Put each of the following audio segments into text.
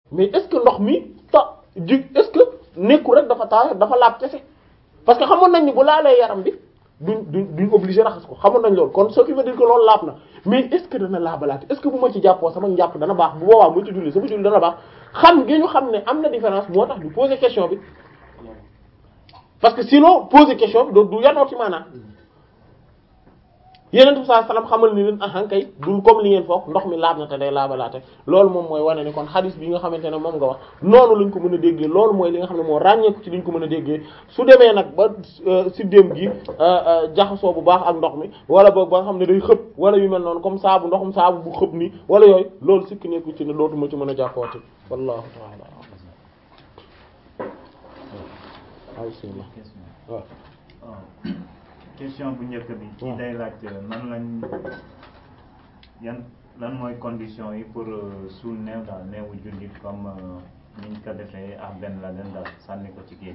mais est-ce que ndox mi ta ji est-ce que nekkul rek dafa taa dafa laab kese parce que xamoon nañ ni bu laalee yaram bi duñ duñ duñ obligé raxas ko xamoon nañ loolu kon ce qui veut dire que loolu laab na mais est-ce que dana laabalaate est-ce que bu ma ci jàppoo sama njàpp dana baax bu boobaa mu ci julli sama julli dana baax xam gi ñu xam ne am na différence moo tax du poser question bi parce que sinon poser question bi doo du yanoo ci maanaam yeneen saa salaam xamal ni leen ahan kay dul comme li ngeen foog ndox mi laab na te day laabalaate loolu moom mooy wane ni kon xadis bi nga xamante ne moom nga wax noonu lañ ko mën a déggee loolu mooy li nga xam ne moo ràññeeku ci liñ ko mën a déggee su demee nag ba siddéem gi jaxasoo bu baax ak ndox mi wala boog ba nga xam ne day xëpp wala yu mel noonu comme saabu ndoxum saabu bu xëpp ni wala yooyu loolu sikki nekku ci ne dootuma ci mën a jàppooti wallahu ta'ala bismillah waaw question bu njëkk bi ci day laaj nan lañ yan lan mooy condition yi pour suul néew daal néewu jullit comme niñ ko defee ak benn la leen daal sànni ko ci géej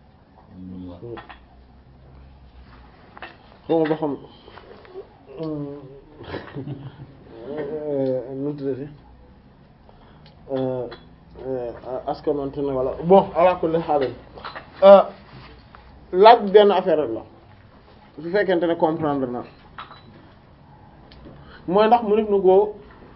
xawma ba xam nu tuddati askanante na wala bon ala kulli haal laaj benn affaire la su fekkente ne comprendre na mooy ndax mu nit na koo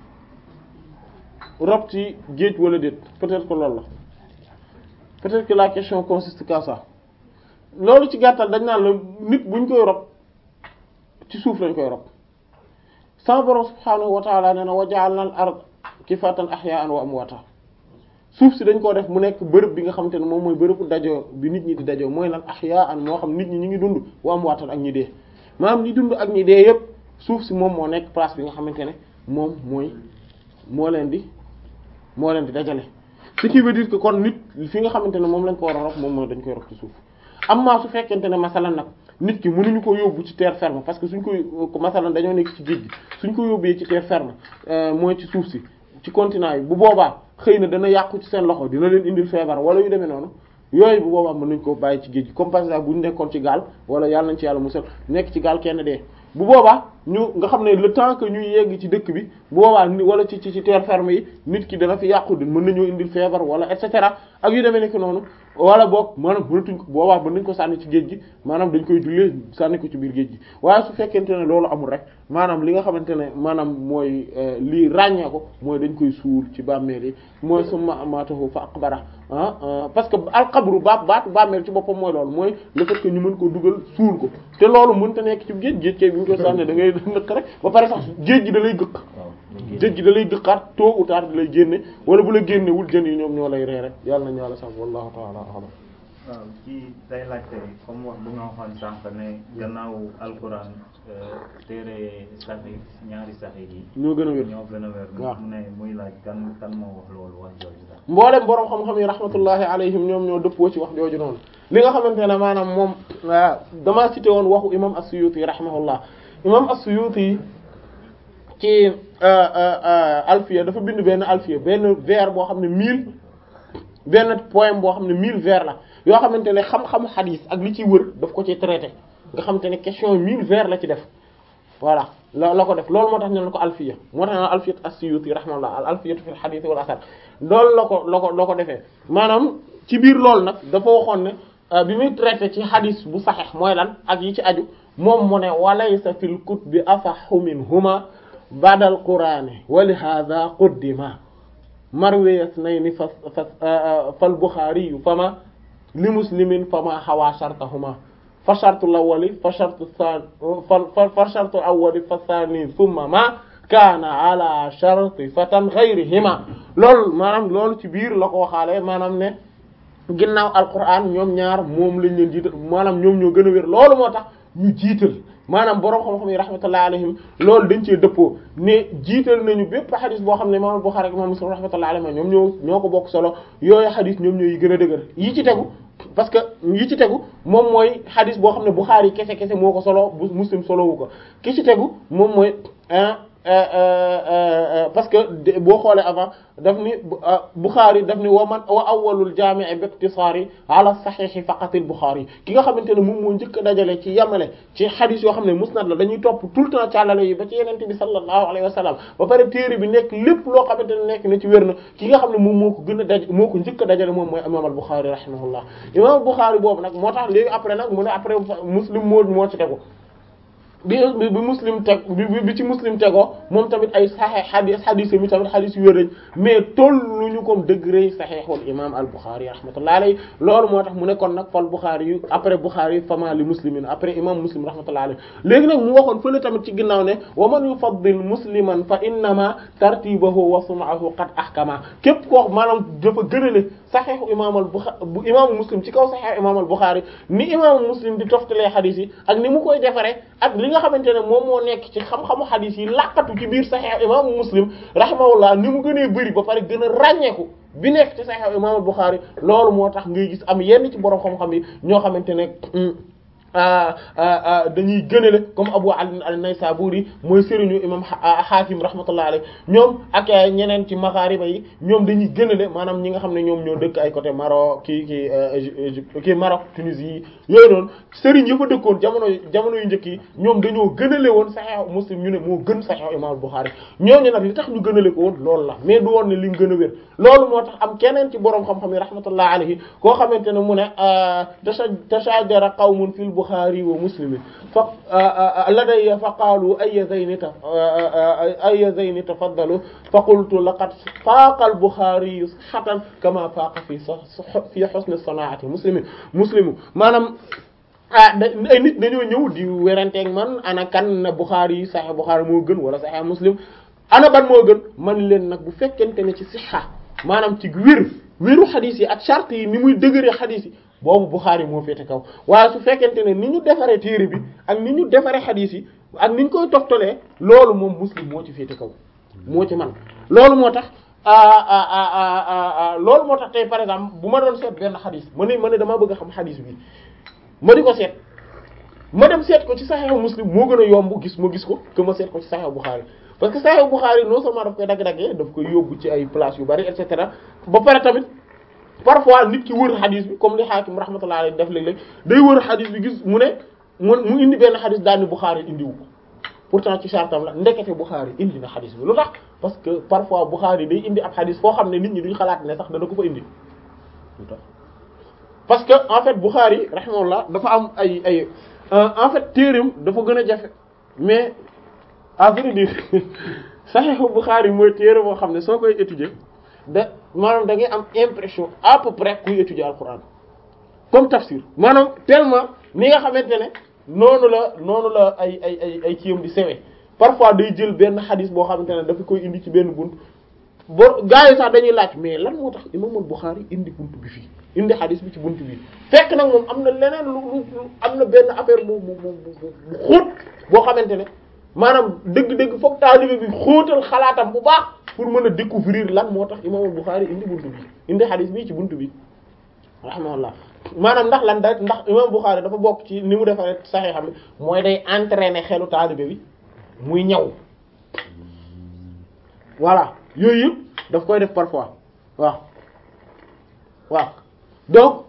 rob ci géej wala déet peut-être que loolu la peut-être que la question consiste qu'à ça loolu ci gàttal dañ naan la nit buñ koy rob ci suuf lañ koy rob sama borom subhaanahu wa ta'ala nee na wa ja'alna al-ard kifatan ahya'an wa amwata suuf si dañ koo def mu nekk bërëb bi nga xamante ne moom mooy bërëbu dajoo bi nit ñi di dajoo mooy lan ahya'an moo xam nit ñi ñu ngi dund wa amwatan ak ñi dee maanaam ñi dund ak ñi dee yépp suuf si moom moo nekk place bi nga xamante ne moom mooy moo leen di moo leen di dajale ce qui veut dire que kon nit fi nga xamante ne moom lañ ko war a rob moom mooy dañ koy rob ci suuf amma su fekkente ne masalan nag nit ki mënuñu ko yóbbu ci terre ferme parce que suñ koy masalan dañoo nekk ci géej gi suñ ko yóbbee ci terre ferme mooy ci suuf si ci continent yi bu boobaa xëy na dana yàqu ci seen loxo dina leen indil feebar wala yu demee noonu yooyu bu boobaa mën nañ ko bàyyi ci géej gi comme par exemple bu ñu nekkoon ci gaal wala yàlla nañ ci yàlla musal nekk ci gaal kenn dee bu boobaa ñu nga xam ne le temps que ñuy yegg ci dëkk bi bu boobaa wala ci ci ci terre ferme yi nit ki dana fi yàqu di mën nañoo indil feebar wala et cetera ak yu demee nekk noonu wala boog maanaam mënatuñ ko boobaa mën nañ ko sànni ci géej gi maanaam dañ koy jullee sànni ko ci biir géej gi waaye su fekkente ne loolu amul rek maanaam li nga xamante ne maanaam mooy lii ràññee ko mooy dañ koy suul ci bàmmeel yi mooy summa amaatahu fa aqbara ah parce que alxabru baat baatu bàmmeel ci boppam mooy loolu mooy le fait que ñu mën ko dugal suul ko te loolu mënta nekk ci géej géej kay bi ñu koy sànni da ngay nëkk rek ba pare sax géej gi da lay gëkk géej gi da lay gëkkaat tôt ou tard da lay génne wala bu la génnewul jën yi ñoom ñoo lay ree rek yàlla nañu yàlla sax wallahu ta'ala a'lam waaw ci day laajte comme wax bu nga waxoon sànq ne gannaaw alquran téere saxi ñaari saxi yi ñoo gën a wér ñoo gën a wér waaw mu ne muy laaj kan kan moo wax loolu wax jooju daal mboolem boroom xam-xam yi rahmatullahi alayhim ñoom ñoo dëppoo ci wax jooju noonu li nga xamante ne maanaam moom damaa cité woon waxu imam as-Suyuti rahimahullah imam as-Suyuti ci alfiya dafa bind benn alfiya benn vers boo xam ne mille benn poème boo xam ne mille vers la yoo xamante ne xam-xamu xadiis ak li ciy wër daf ko ci traité nga xamante ne question mille vers la ci def voilà la la ko def loolu moo tax ñu ne ko alfiya moo tax ñu ne alfiyat as-Suyuti rahimahullah al alfiyatu fil hadith wal athar loolu la ko la ko la ko defee maanaam ci biir loolu nag dafa waxoon ne bi muy traité ci hadith bu saxeex mooy lan ak yi ci aju moom mu ne walaysa fil kutubi asahhu minhuma ba'da al-qur'ani wa li hadha quddima marwiya isnayni fa fal Bukhari fama li muslimin fama hawa shartahuma fa shartu al-awwali fa shartu thani fa shartu al-awwali fa thani thumma ma kaana ala sharti fatan ghayrihima loolu maanaam loolu ci biir la ko waxaale maanaam ne ginnaaw alquran ñoom ñaar moom lañ leen jiital maanaam ñoom ñoo gën a wér loolu moo tax ñu jiital maanaam borom xam-xam yi rahmatullahi alayhim loolu dañ cee dëppoo ne jiital nañu bépp xadis boo xam ne imam Bukhari ak imam Muslim rahmatullahi alayhim ñoom ñoo ñoo ko bokk solo yooyu xadis ñoom ñoo yi gën a dëgër yi ci tegu parce que yi ci tegu moom mooy xadis boo xam ne Bukhari kese kese moo ko solo bu Muslim solo wu ko ki ci tegu moom mooy parce que boo xoolee avant daf ni Bukhari daf ni wa man wa awwalul jaami' bi ikhtisari ala sahih faqat al Bukhari ki nga xamante ne moom moo njëkk a dajale ci yamale ci xadis yoo xam ne musnad la dañuy topp tout le temps càllale yi ba ci yenente bi sallallahu alayhi wa sallam ba pare téere bi nekk lépp loo xamante ne nekk na ci wér na ki nga xam ne moom moo ko gën a daj moo ko njëkk a dajale moom mooy imam al Bukhari rahimahullah imam al Bukhari boobu nag moo tax léegi après nag mu ne après muslim moo moo ci tegu bi bi muslim teg bi bi ci muslim tegoo moom tamit ay saxeex xadis xadis mi tamit xadis yu wér lañ mais tolluñu comme degré saxeexul imam al Bukhari rahmatullahi alayhi loolu moo tax mu ne kon nag fal Bukhari yu après Bukhari fama li muslimin après imam muslim rahmatullahi alayhi léegi nag mu waxoon fële tamit ci ginnaaw ne wa man yufaddil musliman fa innama tartibahu wa sun'ahu qad ahkama képp koo maanaam dafa gënale saxeexu imam al Bukhari bu imaamu muslim ci kaw saxeexu imam al Bukhari ni imaamu muslim di toftalee xadis yi ak ni mu koy defaree ak li nga xamante ne moom moo nekk ci xam-xamu xadis yi laqatu ci biir saxiix imaamu muslim rahimahullah ni mu gënee bëri ba pare gën a ràññeeku bi nekk ci saxiix imaamu Buxaari loolu moo tax ngay gis am yenn ci borom xam-xam yi ñoo xamante ne dañuy gënale comme Abu Ali an-Naysaburi mooy sëriñu imam Hakim rahmatullah alayhi ñoom ak ñeneen ci maghariba yi ñoom dañuy gënale maanaam ñi nga xam ne ñoom ñoo dëkk ay côté Maroc kii kii Égypte kii Maroc Tunisie yi yooyu noonu sëriñ yi fa dëkkoon jamono jamono yu njëkk yi ñoom dañoo gënale woon Sahih Muslim ñu ne moo gën Sahih imam Bukhari ñooñu nag li tax ñu gënale ko woon loolu la mais du woon ne li mu gën a wér loolu moo tax am keneen ci borom xam-xam yi rahmatullah alayhi koo xamante ne mu ne tashajara qawmun fil Bukhari wa Muslim fa ladayya fa qaalu ayya zayni ta ayya zayni tafaddalu fa qultu laqad faaqa al-Bukhari sihhatan kama faaqa fi fi husn sanaa'ati Muslim Muslim maanaam ah ay nit dañoo ñëw di weranteeg man ana kan na Bukhari yi Sahih Bukhari moo gën wala Sahih Muslim ana ban moo gën man leen nag bu fekkente ne ci sihha maanaam ci wér wéru xadis yi ak charte yi ni muy dëgëree xadis yi boobu Bukhari moo féete kaw waaye su fekkente ne ni ñu defaree téere bi ak ni ñu defaree xadis yi ak ni ñu koy toftalee loolu moom Muslim moo ci féete kaw moo ci man loolu moo tax loolu moo tax tey par exemple bu ma doon seet benn xadis ma ne ma ne damaa bëgg a xam xadis bi ma di ko seet ma dem seet ko ci Sahih Muslim moo gën a yomb gis ma gis ko que ma seet ko ci Sahih Bukhari parce que Sahih Bukhari non seulement daf koy dagg-daggee daf koy yóbbu ci ay place yu bari et cetera ba pare tamit parfois nit ki wër xadis bi comme li Hakim rahmatullah alayhi def léeg-léeg day wër xadis bi gis mu ne mu mu indi benn xadis daal ni Bukhari indiwu ko pourtant ci chartam la ndekete Bukhari indi na xadis bi lu tax parce que parfois Bukhari day indi ab xadis foo xam ne nit ñi duñ xalaat ne sax dana ko fa indi lu tax parce que en fait Bukhari rahimahullah dafa am ay ay en fait téereem dafa gën a jafe mais à vrai dire Sahih Bukhari mooy téere boo xam ne soo koy étudier da maanaam da ngay am impression à peu près kuy étudier Alquran comme tafsir maanaam tellement ni nga xamante ne noonu la noonu la ay ay ay ay kiyam di sewe parfois day jël benn xadis boo xamante ne dafa koy indi ci benn bunt bo gars yi sax dañuy laaj mais lan moo tax imam al-Bukhari indi bunt bi fii indi xadis bi ci bunt bi fekk nag moom am na leneen lu lu am na benn affaire bu bu bu bu xóot boo xamante ne maanaam dëgg-dëgg foog taalibe bi xóotal xalaatam bu baax pour mën a découvrir lan moo tax imam al-Bukhari indi bunt bi indi xadis bi ci bunt bi rahimahullah maanaam ndax lan da ndax imam Bukhari dafa bokk ci ni mu defaree saxee xam ne mooy day entraîner xelu taalibe bi muy ñaw voilà yooyu yëpp daf koy def parfois waaw waaw donc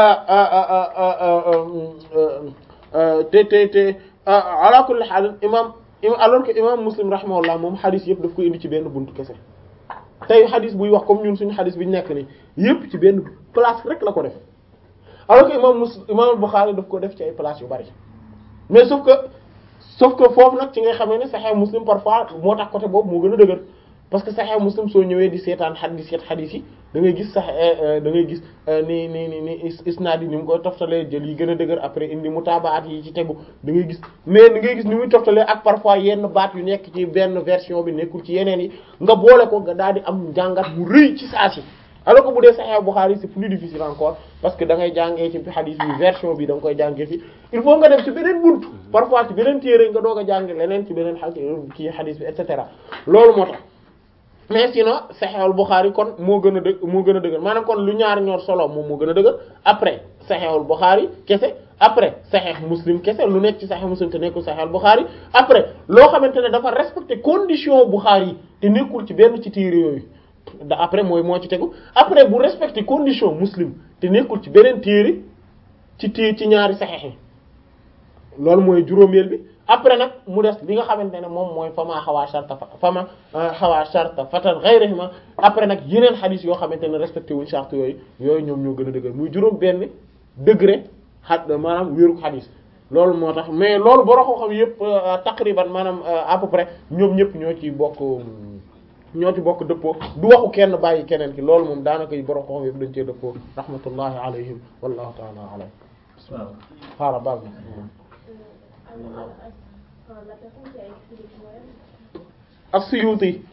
te te te ala kulli haal imam alors que imam Muslim rahimahullah moom xadis yëpp daf koy indi ci benn buntu kese tey xadis buy wax comme ñun suñu xadis bi ñu nekk nii yëpp ci benn place rek la ko def alors que imam Muslim imam Bukhari daf ko def ci ay place yu bari mais sauf que sauf que foofu nag ci nga xamee ne Sahih Muslim parfois moo tax côté boobu moo gën a dëgër parce que Sahih Muslim soo ñëwee di seetaan xadis seet xadis yi da ngay gis sax da ngay gis ni ni ni ni isnaad yi ni mu koy toftalee jël yi gën a dëgër après indi mutaabaat yi ci tegu da ngay gis mais da ngay gis ni muy toftalee ak parfois yenn baat yu nekk ci benn version bi nekkul ci yeneen yi nga boole ko nga daal di am njàngat mu rëy ci saa si alors que bu dee Sahih Bukhari c'est plus difficile encore parce que da ngay jàngee ci xadis bi version bi da nga koy jàngee fi il faut nga dem ci beneen buntu parfois ci beneen téere nga doog a jàng leneen ci beneen xa kii xadis bi et cetera loolu moo tax mais sinon Sahih al-Bukhari kon moo gën a dëgg moo gën a dëgër maanaam kon lu ñaari ñoor solo moom moo gën a dëgër après Sahih al-Bukhari kese après Sahih Muslim kese lu nekk ci Sahih Muslim te nekkul Sahih al-Bukhari après loo xamante ne dafa respecté condition Bukhari yi te nekkul ci benn ci téere yooyu da après mooy moo ci tegu après bu respecté condition Muslim te nekkul ci beneen téere ci téere ci ñaari Sahih yi loolu mooy juróomeel bi après nag mu des li nga xamante ne moom mooy fama xawaa sharta fama xawaa sharta fatan ghayrihima après nag yeneen xadis yoo xamante ne respecté wuñ charte yooyu yooyu ñoom ñoo gën a dëgër muy juróom benn degré xa maanaam wéeru xadis loolu moo tax mais loolu boro ko xam yëpp taqriban maanaam à peu près ñoom ñëpp ñoo ci bokk ñoo ci bokk dëppoo du waxu kenn bàyyi keneen ki loolu moom daanaka yi boro ko xam yëpp dañ cee dëppoo rahmatullahi alayhim wallahu ta'ala alam waaw xaara baal na la personne qui a écrit les poèmes, as-Suyuti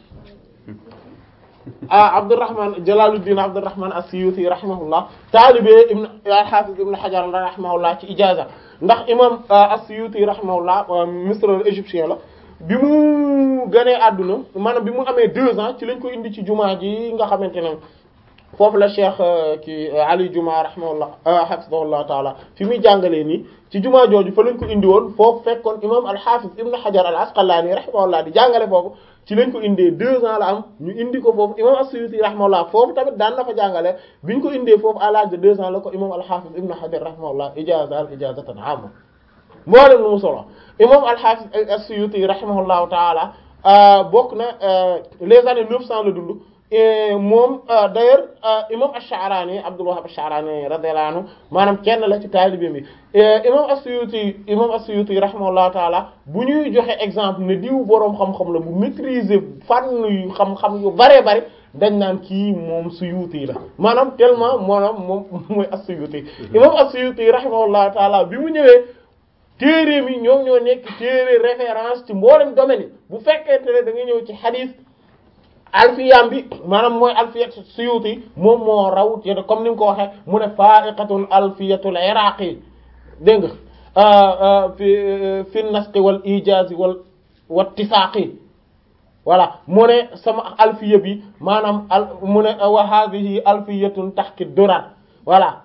ah Abdurrahman Jalaluddin Abdurrahman as-Suyuti rahimahullah taalibe ibn al-Hafiz ibn Hajar rahimahullah ci ijaza ndax imam as-Suyuti rahimahullah misra égyptien la bi mu gënee àdduna maanaam bi mu amee deux ans ci lañ ko indi ci jumaa ji nga xamante ne foofu la cheikh ki Ali Juma rahimahullah hafizahullah taala fi muy jàngalee nii ci jumaa jooju fa lañ ko indi woon foofu fekkoon imam al-Hafiz ibn Hajar al-Asqalani rahimahullah di jàngale foofu ci lañ ko indee deux ans la am ñu indi ko foofu imam as-Suyuti rahimahullah foofu tamit daan na fa jàngale bi ñu ko indee foofu à l'âge de deux ans la ko imam al-Hafiz ibn Hajar rahimahullah ijaza al ijazatan amma moo leen lu mu solo imam al-Hafiz as-Suyuti rahimahullahu taala bokk na les années neuf cent la dund moom d'ailleurs imam ash-Sha'rani Abdul Wahhab ash-Sha'rani radiyallahu anhu maanaam kenn la ci taalibe bi imam as-Suyuti imam as-Suyuti rahimahullahu taala bu ñuy joxe exemple ne diw boroom xam-xam la bu maîtriser fànn yu xam-xam yu baree bari dañ naan kii moom Suyuti la maanaam tellement maanaam moom mooy as-Suyuti imam as-Suyuti rahimahullahu taala bi mu ñëwee téere mi ñoom ñoo nekk téere référence ci mboolem domaine yi bu fekkente ne da nga ñëw ci hadith alfiyam bi maanaam mooy alfiyat suyuti moom moo raw te comme ni nga ko waxee mu ne fa'iqatul alfiyatul iraqi dégg nga fi fi nasqi wal ijazi wal wattisaaqi voilà mu ne sama alfiya bi maanaam al mu ne wa hadhihi alfiyatun tahki durar voilà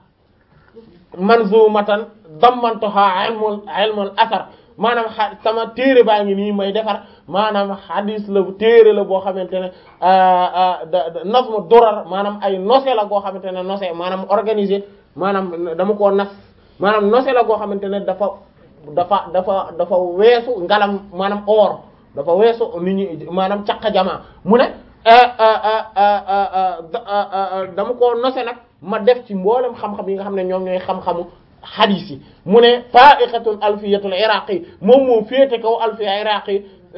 manzumatan dammantuha ilmul ilmul athar maanaam xa sama téere baa ngi nii may defar maanaam xadis la téere la boo xamante ne nazmu durar maanaam ay nose la goo xamante ne nose maanaam organisé maanaam dama koo nas maanaam nose la goo xamante ne dafa dafa dafa dafa weesu ngalam maanaam or dafa weesu nit ñi maanaam caq jamaa mu ne dama koo nose nag ma def ci mboolem xam-xam yi nga xam ne ñoom ñooy xam-xamu xadis yi mu ne fa'iqatul alfiyatul iraqi moom moo féete kaw alfiya iraqi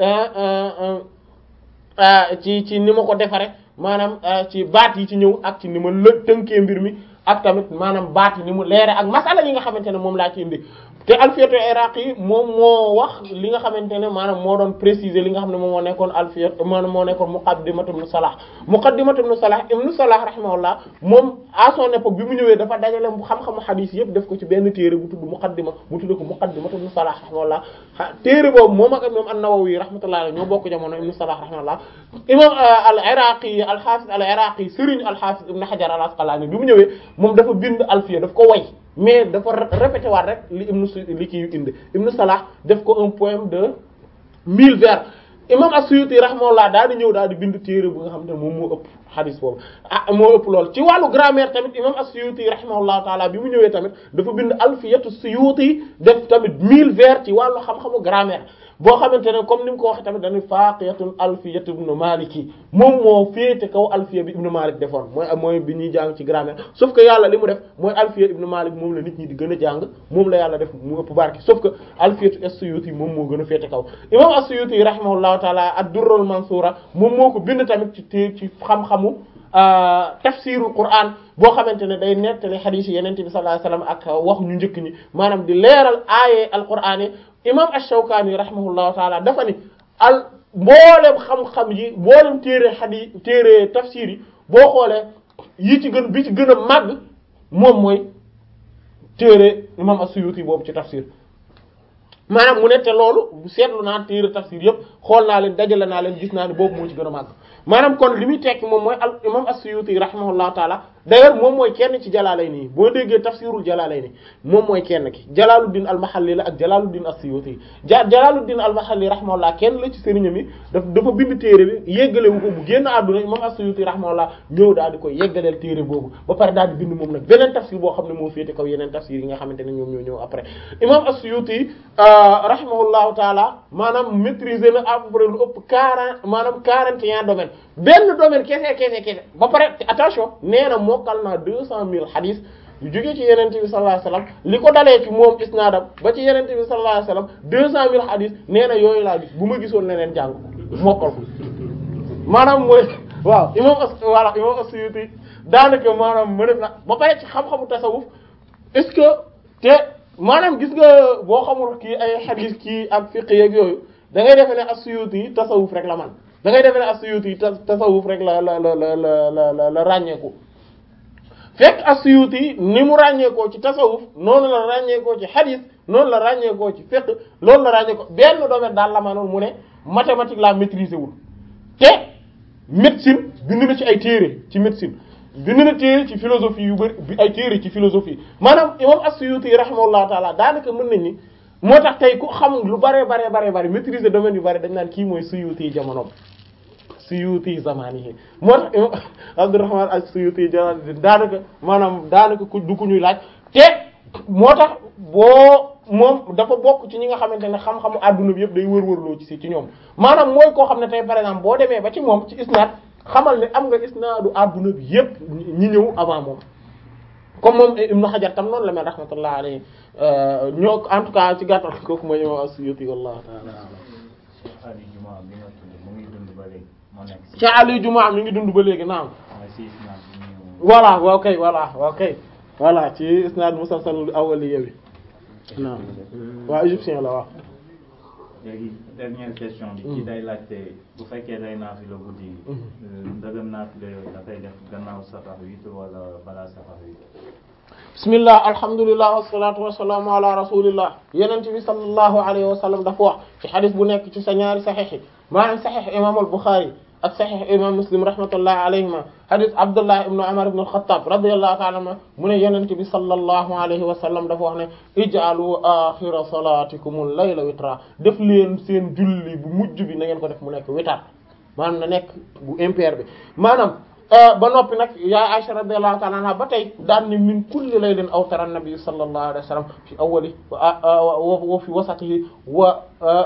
ci ci ni ma ko defare maanaam ci baat yi ci ñëw ak ci ni ma lë tënkee mbir mi ak tamit maanaam baat yi ni mu leere ak masala yi nga xamante ne moom laa ci indi te alfiyatul iraqi moom moo wax li nga xamante ne maanaam moo doon préciser li nga xam ne moom moo nekkoon alfiyat maanaam moo nekkoon muqaddimatu ibn salah muqaddimatu ibn salah ibn salah rahimahullah moom à son époque bi mu ñëwee dafa dajale xam-xamu hadith yëpp def ko ci benn téere bu tudd muqaddima mu tudd ko muqaddimatu ibn salah rahimahullah téere boobu moom ak imam an-nawawi rahmatullah alayhi ñoo bokk jamono ibn salah rahimahullah imam al iraqi al hafiz al iraqi sëriñ al hafiz ibn hajar al asqalani bi mu ñëwee moom dafa bind alfiya daf ko way mais dafa répété waat rek li ibnu li kii indi ibnu Salah def ko un poème de mille vers imam as-Suyuti rahimahullah daal di ñëw daal di bind téere bu nga xam ne moom moo ëpp hadith boobu ah moo ëpp lool ci wàllu grammaire tamit imam as-Suyuti rahimahullahu taala bi mu ñëwee tamit dafa bind alfiyatu Suyuti def tamit mille vers ci wàllu xam-xamu grammaire boo xamante ne comme ni mu ko waxee tamit dañuy faqiyatun alfiyatu ibnu maliki moom moo féete kaw alfiya bi ibnu malik defoon mooy mooy bi ñuy jàng ci grammaire sauf que yàlla li mu def mooy alfiya ibnu malik moom la nit ñi di gën a jàng moom la yàlla def mu ëpp barki sauf que alfiyatu as-suyuti moom moo gën a féete kaw imam as-suyuti rahimahullahu taala ad-durrul mansura moom moo ko bind tamit ci té ci xam-xamu tafsirul quran boo xamante ne day nettali xadiis yi yenente bi sallallahu alayhi wasallam ak wax ñu njëkk ñi maanaam di leeral aaye alquran yi imam ash-Shawkani rahimahullahu taala dafa ni al mboolem xam-xam yi mboolem téere xadi téere tafsir yi boo xoolee yi ci gën bi ci gën a màgg moom mooy téere imam as-Suyuti boobu ci tafsir maanaam mu ne te loolu seetlu naa téere tafsir yëpp xool naa leen dajale naa leen gis naa ne boobu moo ci gën a màgg maanaam kon li muy tekki moom mooy al imam as-Suyuti rahimahullahu taala d'ailleurs moom mooy kenn ci Jalaalayni boo déggee tafsirul Jalaalayni moom mooy kenn ki Jalaaluddin al-Mahalli la ak Jalaaluddin as-Suyuti ja Jalaaluddin al-Mahalli rahimahullah kenn la ci sëriñam yi daf dafa bind téere bi yeggalewu ko bu génn àdduna imam as-Suyuti rahimahullah ñëw daal di koy yeggaleel téere boobu ba pare daal di bind moom nag beneen tafsir boo xam ne moo féete kaw yeneen tafsir yi nga xamante ne ñoom ñoo ñëw après imam as-Suyuti rahimahullahu taala maanaam maîtriser na à peu près lu ëpp quarante maanaam quarante et un domaines benn domaine kese kese kese ba pare attention nee na mokkal naa deux cent mille hadith yu jógee ci yenente bi sallallahu alayhi wasallam li ko dalee ci moom isnaadam ba ci yenente bi sallallahu alayhi wasallam deux cent mille hadith nee na yooyu laa gis bu ma gisoon neneen jàng ko mokkal ko maanaam mooy waaw imam as voilà imam as-Suyuti daanaka maanaam ma def na ba pare ci xam-xamu tasawuf est-ce que te maanaam gis nga boo xamul kii ay hadith kii ak fiqh yeeg yooyu da ngay defe ne as-Suyuti tasawuf rek la man da ngay defe ne as-Suyuti tasawuf rek la la la la la la la ràññeeku fekk as-Suyuti ni mu ràññeekoo ci tasawuf noonu la ràññeekoo ci hadith noonu la ràññeekoo ci fiqh loolu la ràññeekoo benn domaine daal la manoon mu ne mathématique la maîtriser wul te médecine bind na ci ay téere ci médecine bind na téere ci philosophie yu bari ay téere ci philosophie maanaam imam as-Suyuti rahimahullahu taala daanaka mën nañ ni moo tax tey ku xam lu bare bare bare bare maîtriser domaine yu bari dañ naan kii mooy Suyuti jamonoom Suyuti zamanihi moo tax imam Abdurrahman as-Suyuti daanaka maanaam daanaka ku du ku ñuy laaj te moo tax boo moom dafa bokk ci ñi nga xamante ne xam-xamu adduna bi yëpp day wër-wërloo ci si ci ñoom maanaam mooy koo xam ne tey par exemple boo demee ba ci moom ci isnaad xamal ne am nga isnaadu adduna bi yëpp ñi ñëw avant moom comme moom Ibn Hajar tam noonu la mel rahmatullah alayhi ñoo en tout cas ci gàttal kooku mooy imam as-Suyuti wallahu ta'ala Ali Juma bi nga tudd mu ngi dund ba léegi moo nekk si ci Ali Juma mi ngi dund ba léegi naam mooy si isnaad bi ñu voilà waaw kay voilà waaw kay voilà ci isnaad musalsal awwali yowi naam waaw égyptien la waaw léegi dernière question bi ci day laajte bu fekkee day naafila guddi gi ndëgëm naafila yooyu dafay def gannaaw safar witre wala balaa safar witre bismillah alhamdulillah wassalatu wassalamu ala rasulillah yenent bi sallallahu alayhi wa sallam dafa wax ci xadis bu nekk ci sa ñaari saxiix yi maanaam saxiix imam al Bukhari ak saxiix imam Muslim rahmatullahi alayhima xadis Abdullah ibn Umar ibn al-Khattab radiyallahu ta'ala anhu mu ne yenent bi sallallahu alayhi wa sallam dafa wax ne ij'alu axira salatikum al-layla witra def leen seen julli bu mujj bi na ngeen ko def mu nekk witar maanaam na nekk bu impair bi maanaam ba noppi nag yaa Aisha radiyallahu ta'ala anha ba tey daan ne min kulli laylin awtara nabi sallallahu alayhi wa sallam fi awwali wa fi wasatihi wa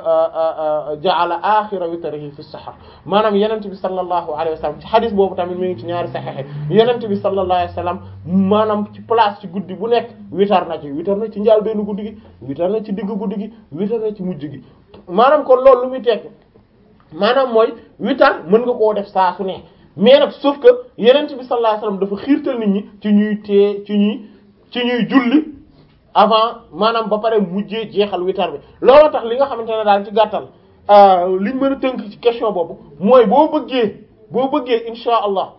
ja'ala akhira witrihi fi sahar maanaam yenent bi sallallahu alayhi wa sallam ci hadith boobu tamit mi ngi ci ñaari sahih yenent bi sallallahu alayhi wa sallam maanaam ci place ci guddi bu nekk witar na ci witar na ci njaal benn guddi gi witar na ci digg guddi gi witar na ci mujj gi maanaam kon loolu lu muy tekk maanaam mooy witar mën nga koo def saa su ne mais nag sauf que yenent bi sallallahu alayhi wasallam dafa xiirtal nit ñi ci ñuy tee ci ñuy ci ñuy julli avant maanaam ba pare mujjee jeexal witar bi looloo tax li nga xamante ne daal ci gàttal liñ mën a tënk ci question boobu mooy boo bëggee boo bëggee insha allah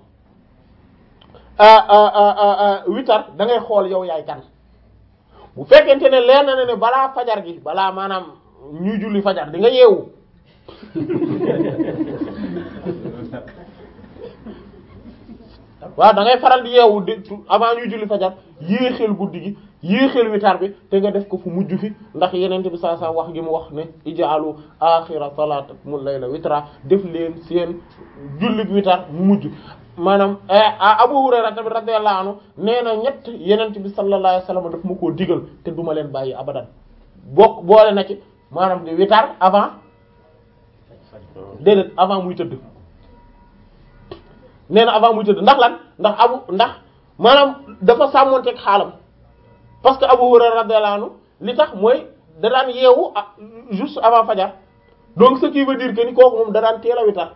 witar da ngay xool yow yaay kan bu fekkente ne leer na ne balaa fajar gi balaa maanaam ñuy julli fajar di nga yeewu waaw da ngay faral di yeewu di avant ñuy julli fajar yéexeel guddi gi yéexeel witar bi te nga def ko fu mujj fi ndax yeneen bi saa saa wax gi mu wax ne ijaalu axira salatakum layla witra def leen seen julli witar mu mujj maanaam Abu Hurayra tamit radiyallahu anhu nee na ñett yeneen bi sallallahu alayhi wasallam daf ma koo digal te duma leen bàyyi abadan bokk boole na ci maanaam di witar avant déedéet avant muy tëdd nee na avant muy tëdd ndax lan ndax abu ndax maanaam dafa sàmmonteeg xaalam parce que Abu Hurayra radiyallahu anhu li tax mooy da daan yeewu ah juste avant fajar donc ce qui veut dire que ni kooku moom da daan teel a witar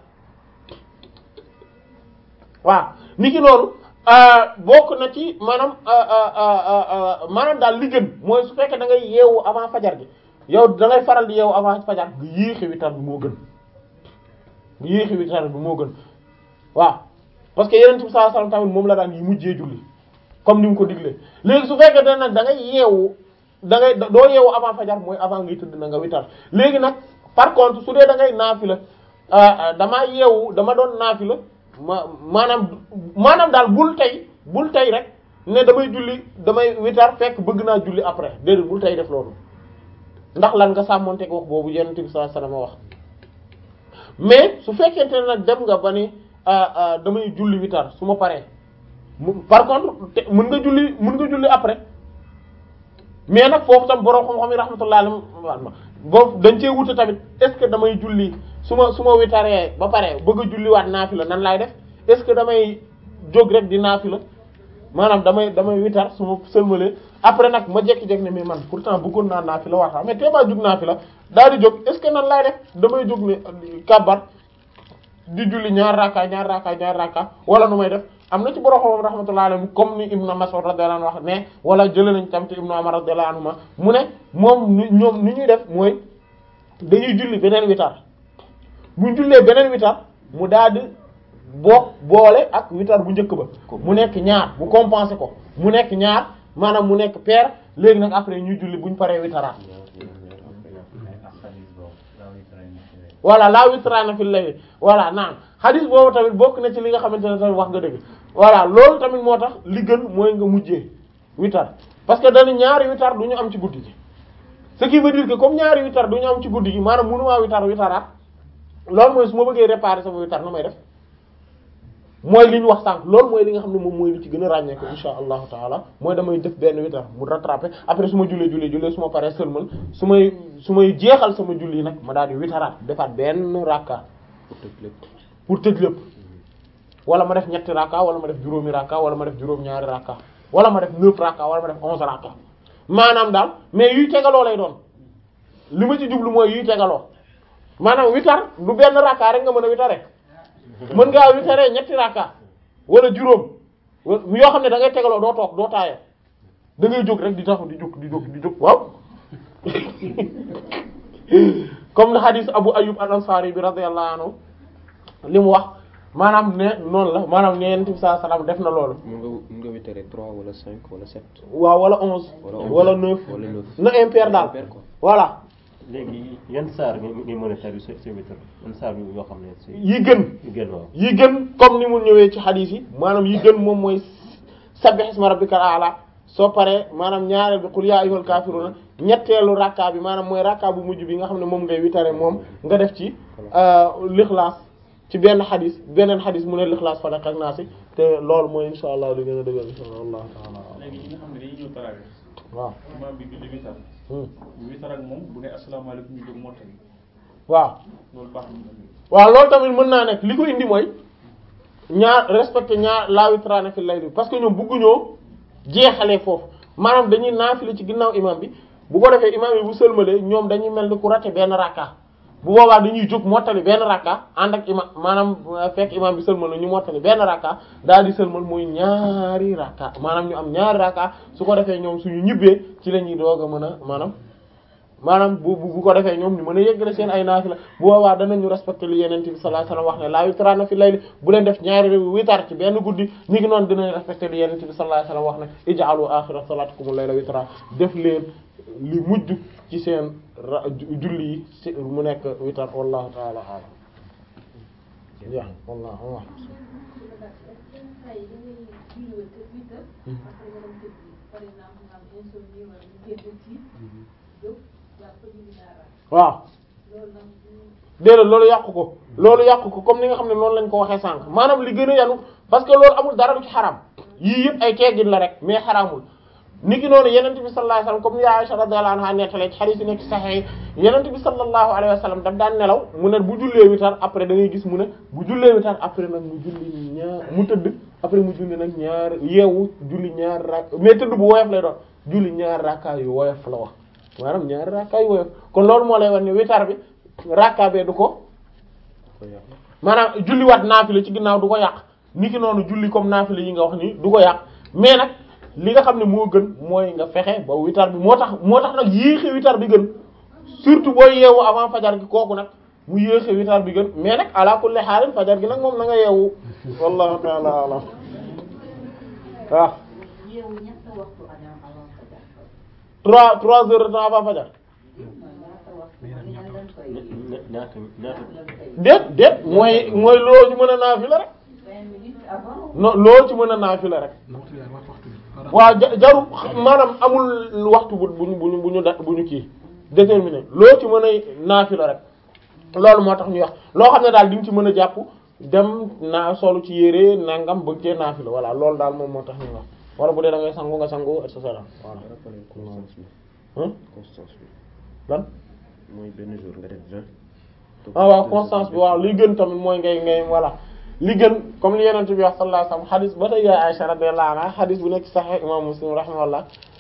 waaw ni ki noonu bokk na ci maanaam maanaam daal li gën mooy su fekkee da ngay yeewu avant fajar gi yow da ngay faral di yeewu avant fajar nga yéexe witar bi moo gën nga yéexe witar bi moo gën waaw parce que yeneen bi sallallahu alayhi wasallam tamit moom la daan yi mujjee julli comme ni mu ko diglee léegi su fekkee da nag da ngay yeewu da ngay doo yeewu avant fajar mooy avant ngay tëdd na nga witar léegi nag par contre su dee da ngay naafila damaa yeewu dama doon naafila ma maanaam maanaam daal bul tey bul tey rek ne damay julli damay witar fekk bëgg naa julli après déedéet bul tey def loolu ndax lan nga sàmmonteeg wax boobu yonent bi sallallahu alayhi wasallam wax mais su fekkente ne nag dem nga ba ni damay julli witar su ma paree par contre te mën nga julli mën nga julli après mais nag foofu tam borom xam-xam yi rahmatullah alayhi boobu dañ cee wute tamit est-ce que damay julli su ma su ma witaree ba pare bëgg a julliwaat naafila nan laay def est-ce que damay jóg rek di naafila maanaam damay damay witar su ma sëlmalee après nag ma jékki-jékki ne mais man pourtant bëggoon naa naafila waxtaa mais tee maa jóg naafila daal di jóg est-ce que nan laay def damay jóg ne kàbbar di julli ñaar raaka ñaar raaka ñaar raaka wala nu may def am na ci borom xam rahmatullahi alayhi comme ni Ibn Mas'ud radiyallahu anhu wax ne wala jëlee nañ tam ci Ibn Umar radiyallahu anhuma mu ne moom ni ñoom ni ñuy def mooy dañuy julli beneen witar bu ñu jullee beneen witar mu daal di boo boole ak witar bu njëkk ba mu nekk ñaar bu compenser ko mu nekk ñaar maanaam mu nekk paire léegi nag après ñuy julli bu ñu paree witaraat voilà laa witraana fil layl voilà naan hadith boobu tamit bokk na ci li nga xamante ne tamit wax nga dëgg voilà loolu tamit moo tax li gën mooy nga mujjee witar parce que dañu ñaari witar du ñu am ci guddi gi ce qui veut dire que comme ñaari witar du ñu am ci guddi gi maanaam mënumaa witar witaraat loolu mooy su ma bëggee réparer sama witar nu may def mooy li ñu wax sànq loolu mooy li nga xam ne moom mooy li ci gën a ràññee ko insha allahu taala mooy damay def benn witar mu rattraper après su ma jullee jullee jullee su ma paree sëlmal su may su may jeexal sama julli nag ma daal di witaraat defaat benn rakka pour tëj lépp wala ma def ñetti rakka wala ma def juróomi rakka wala ma def juróom-ñaari rakka wala ma def neuf rakka wala ma def onze rakka maanaam daal mais yuy tegaloo lay doon li ma ci jublu mooy yuy tegaloo maanaam witar du benn rakka rek nga mën a witare mën ngaa witaree ñetti rakka wala juróom yoo xam ne da ngay tegaloo doo toog doo taayoo da ngay jóg rek di taxaw di jóg di jóg di jóg waaw comme le hadith Abu Ayyub al-Ansari bi radiyallahu anhu li mu wax maanaam ne noonu la maanaam ne Yonent bi sallallahu alayhi wasallam def na loolu. mun nga mun nga witaree trois wala cinq wala sept. waaw wala onze. wala onze wala neuf wala neuf. na impair daal Impair quoi. voilà léegi yan saar nga nga mën a tari sa sa witr yan saar yoo xam ne si yi gën. yu gën waaw yi gën comme ni mu ñëwee ci hadith yi maanaam yi gën moom mooy sabbih isma rabbikal a'la soo paree maanaam ñaareel bi qul ya ayyuhal kafiruna ñetteelu rakka bi maanaam mooy rakka bu mujj bi nga xam ne moom ngay witare moom nga def ci lixlaas ci benn hadith beneen hadith mu ne lixlaas falaq ak naasi te loolu mooy insha allah li gën a dëggal insha allah taala léegi ñi nga xam ne dañuy ñëw tarawih waaw imam bi julli witar hmm. ñu witar ak moom bu ne asalaamaaleykum ñu jóg mottali waaw loolu baax na waaw loolu tamit mën naa nekk li ko indi mooy ñaar respecté ñaar la witraana fi layli parce que ñoom bëgguñoo jeexalee foofu maanaam dañuy naafila ci ginnaaw imam bi bu ko defee imam bi bu sëlmalee ñoom dañuy mel ni ku raté benn rakka bu boobaa dañuy jóg mottali benn rakka ànd ak imam maanaam euh, fekk imam bi sëlmal na ñu mottali benn rakka daal di sëlmal mooy ñaari rakka maanaam ñu am ñaari rakka su ko defee ñoom suñu ñibbee ci la ñuy doog a mën a maanaam maanaam bu bu bu ko defee ñoom ñu mën a yeggale seen ay naafila bu boobaa danañu respecté li yeneen bi sallallahu alayhi wasallam wax ne laa witraana fi layli bu leen def ñaari witar ci benn guddi ñi ngi noonu dinañ respecté li yeneen bi sallallahu alayhi wasallam wax ne ij'alu akhira salatikum layla witra def leen li mujj ci seen ra julli yi ci mu nekk witar wallahu ta'ala a'lam ya wallahu a'lam waaw déedéet loolu yàqu ko loolu yàqu ko comme ni nga xam ne noonu lañ ko waxee sànq maanaam li gën a yanu parce que loolu amul dara lu ci xaram yii yëpp ay teggin la rek mais xaraamul niki noonu yenente bi sallallahu alayhi wasallam comme ni Aisha radhiyallahu anha nettalee ci hadith yi nekk ci sahih yenente bi sallallahu alayhi wasallam daf daan nelaw mu ne bu jullee witar après da ngay gis mu ne bu jullee witar après nag mu julli ñaar mu tëdd après mu julli nag ñaar yeewu julli ñaar rak mais tëdd bu woyof lay doon julli ñaar rakka yu woyof la wax maanaam ñaar rakka yu woyof kon loolu moo lay wan ne witar bi rakka bee du ko maanaam julliwaat naafila ci ginnaaw du ko yàq niki noonu julli comme naafila yi nga wax nii du ko yàq mais nag li nga xam ne moo gën mooy nga fexe ba witar bi moo tax moo tax nag yéexe witar bi gën surtout booy yeewu avant fajar gi kooku nag mu yéexe witar bi gën mais nag ala kulli xaalin fajar gi nag moom na nga yeewu wallahu ta'ala alam waaw yeewu ñett waxtu avant avant fajar trois trois heures de temps avant fajar ña- ñaata ñaata déet déet mooy mooy loo ci mën a naafila rek non loo ci mën a naafila rek waaw ja- jaru maanaam amul waxtu bu buñu buñu bu ñu da bu ñu kii déterminé loo ci mën a naafila rek loolu moo tax ñuy wax loo xam ne daal di nga ci mën a jàpp dem naa solu ci yére nangam bëgg cee naafila voilà loolu daal moom moo tax ñuy wax wala bu dee da ngay sangu nga sangu et cetera voilà rappelé constance bi Hein? constance bi lan mooy benn jour nga def vingt ah waaw constance bi waaw li gën tamit mooy ngay ngay voilà li gën comme li yeneen bi wax sallallahu alayhi wasallam xadis ba tey yaay Aisha radiyallahu anha xadis bu nekk Sahih imam Muslim rahimahullah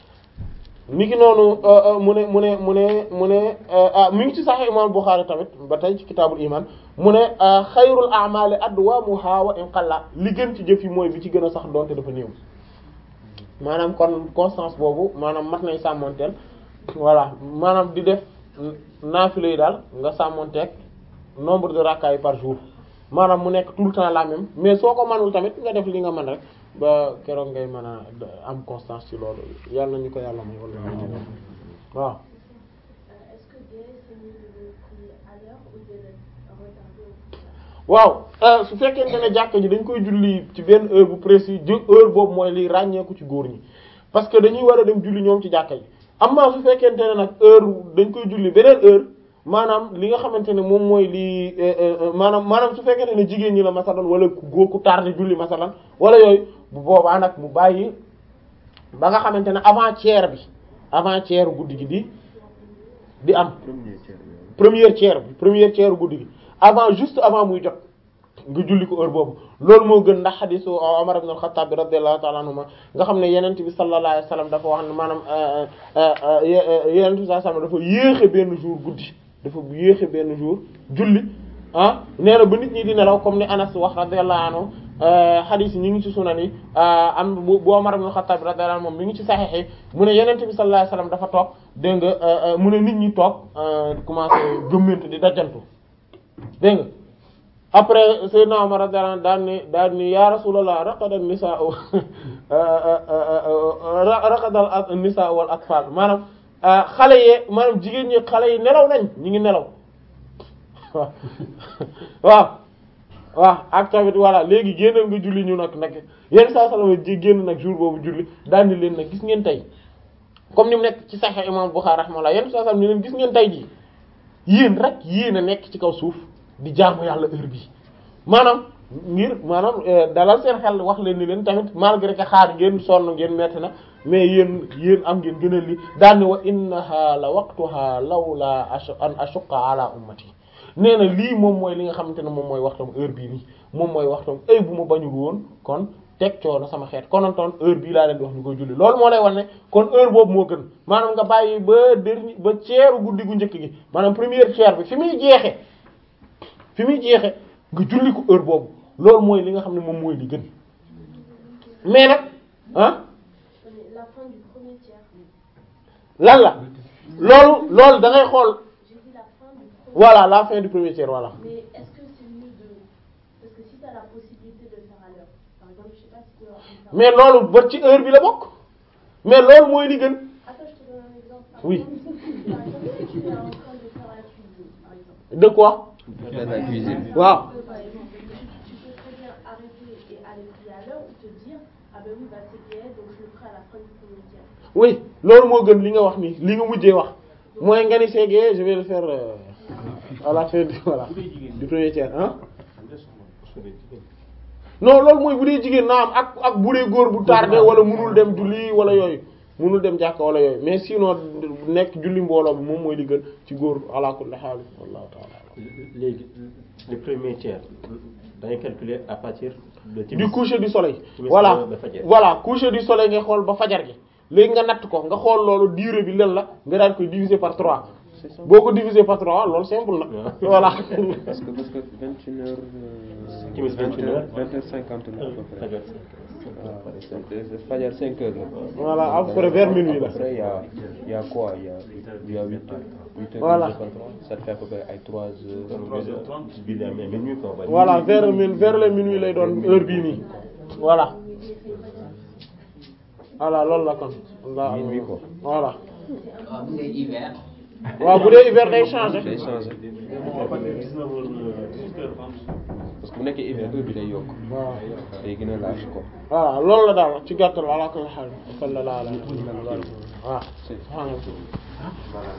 mi ngi noonu euh, euh, mu ne mu ne mu ne mu ne euh, ah mi ngi ci Sahih imam Bukhari tamit ba tey ci kitaabul iman mu ne xayrul a'mali adwamuha wa in qalla li gën ci jëf yi mooy bi ci gën a sax doonte dafa néew maanaam kon constance boobu maanaam mat nay sàmmonteel voilà maanaam di def naafila yi daal nga sàmmonteeg nombre de rakka yi par jour maanaam mu nekk tout le temps la même mais soo ko manul tamit nga def li nga mën rek ba keroog ngay mën a am constance ci loolu yàlla nañu ko yàlla may wala waaw Euh, Est-ce que gay, c'est mieux de le prier à l'heure ou de le retarder au plus tard waaw euh, su fekkente ne jàkka ji dañ koy julli ci benn heure bu précis ju heure boobu mooy liy ràññeeku ci góor ñi parce que dañuy war a dem julli ñoom ci jàkka ji amma su fekkente ne nag heure dañ koy julli beneen heure maanaam li nga xamante ne moom mooy li maanaam maanaam su fekkente ne jigéen ñi la masalan wala ku góor ku tardé julli masalan wala yooyu bu boobaa nag mu bàyyi ba nga xamante ne avant tiers bi avant tiers guddi gi di di am premier tiers bi première tiers bi première tiers guddi gi avant juste avant muy jot nga julli ko heure boobu loolu moo gën ndax xadisu Umar ibn al-Khattab bi radiyallahu ta'ala anhuma nga xam ne yenent bi sallallahu alayhi wasallam dafa wax ne maanaam yenent bi sallallahu alayhi wasallam dafa yéexe benn jour guddi dafa yéexe benn jour julli ah nee na ba nit ñi di nelaw comme ni Anas wax radiyallahu anhu xadis yi ñu ngi ci sunan yi am bu bu Umar ibn al-Khattab bi radiyallahu anhu moom mi ngi ci saxiix yi mu ne yenent bi sallallahu alayhi wasallam dafa toog dégg nga mu ne nit ñi toog commencé gëmmentu di dajantu dégg nga après Seydina Omar radiyallahu anhu daan ni daan ni ya Rasulullah raqada an-nisaa raqada an-nisaa wal atfal maanaam xale yee maanaam jigéen ñi xale yi nelaw nañ ñi ngi nelaw waaw waaw waaw ak tamit voilà léegi génnal nga julli ñu nag nag yenn saa salama ji génn nag jour boobu julli daan ni leen nag gis ngeen tey comme ni mu nekk ci Sahih Imam Bukhari rahimahullah yenn saa salama ni leen gis ngeen tey ji yéen rek yéen a nekk ci kaw suuf di jaamu yàlla heure bi maanaam ngir maanaam dalal seen xel wax leen ni leen tamit malgré que xaar ngeen sonn ngeen metti na mais yéen yéen am ngeen gën a li daanni wa innaha la waqtuha lawla an ashuqqa ala ummati nee na lii moom mooy li nga xamante ne moom mooy waxtam heure bii nii moom mooy waxtam ay bu ma bañul woon kon teg coono sama xeet konontoon heure bii laa leen di wax ñu koy julli loolu moo lay wan ne kon heure boobu moo gën maanaam nga bàyyi ba dernier ba ceeru guddi gu njëkk gi maanaam première tiers bi fi muy jeexe fi muy jeexe nga julli ko heure boobu loolu mooy li nga xam ne moom mooy li gën mais nag ah La fin du premier tiers. lan la loolu loolu da ngay xool J'ai dit la fin du premier voilà la fin du premier tiers voilà Mais est-ce que c'est mieux de... Parce que si tu as la possibilité de le faire à l'heure, par exemple, je sais pas si tu peux organiser un- mais loolu ba ci heure bi la bokk mais loolu mooy li gën Attends, je te donne un exemple. Par Oui. exemple, par exemple, si tu es en train de faire la cuisine, par exemple. de quoi faire la cuisine waaw Tu peux, par exemple, tu, tu peux très bien arrêter et aller prier à l'heure ou te dire, ah ben oui, bah c'est bien, donc je le ferai à la fin du premier tiers. oui loolu moo gën li nga wax nii li nga mujjee wax mooy nga ni seegee je vais le faire euh, à la fin du voilà du premier tiers hein non loolu mooy bu dee jigéen naa am ak ak bu dee góor bu tardé wala munul dem julli wala yooyu munul dem jàkka wala yooyu mais sinon nekk julli mbooloo bi moom mooy li gën ci góor ala kulli haal wallahu ta'ala léegi le premier tiers dañuy calculer à partir de du coucher du soleil Timis voilà ba- ba fajar. voilà coucher du soleil ngay xool ba fajar gi léegi nga natt ko nga xool loolu durée bi lan la nga daan koy diviser par 3 c'est ça boo ko diviser par 3 loolu simple na voilà parce que parce que vingt une heures Timis vingt une heures. vingt heures cinquante la à peu près fajar waaw c'est- fajar cinq heures la voilà à peu près vers minuit la à peu près il y a il y a quoi il y a il y a huit heures huit heures Voilà. divisé par trois ça te fait à peu près ay trois heures bi la mais minuit quoi ba voilà vers min vers les minuit lay doon heure bii nii voilà voilà loolu la kon Minuit, quoi. voilà waaw bu dee hiver. waaw bu dee hiver day changer day changé à partir de 19 heures 18 heures parce que bu nekkee hiver heure bi day yokk waaw day gën a large quoi voilà loolu la daal ci gàttal ala kulli haal sallallahu alayhi wa sallam waaw